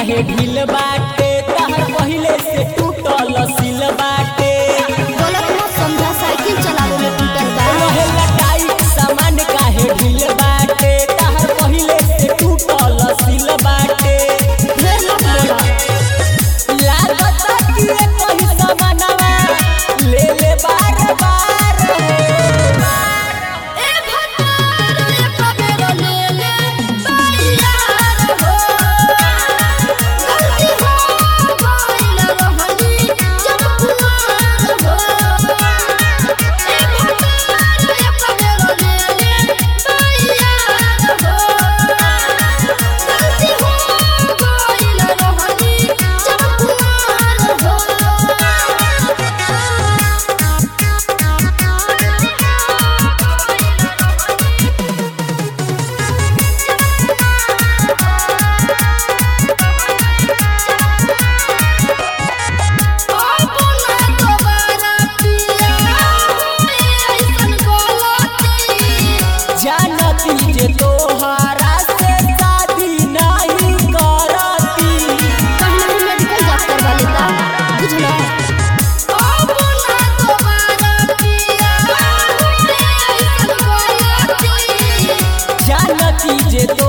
काहे ढील बाटे तहर पहिले से टूटल सिल बाटे गलत मत समझा साइकिल चलावे में टूटल बा रहे लटाई सामान काहे ढील बाटे तहर पहिले से टूटल सिल बाटे ढेर मत बोला लागत कि ये कोई सामानवा ले ले बार बार ए भतार रे कबेरो ले ले बायार हो गलती हो गइल रहनी जब कुआर हो ए भतार रे कबेरो ले ले बायार हो गलती हो गइल रहनी जब कुआर हो अपना दोबारा पिया ऐसन गलती जानती जे तोहरा से शादी नहीं करती पहले ही मेडिकल जांच करवा लेता बुझलो अपना दोबारा पिया ऐसन गलती जानती जे तो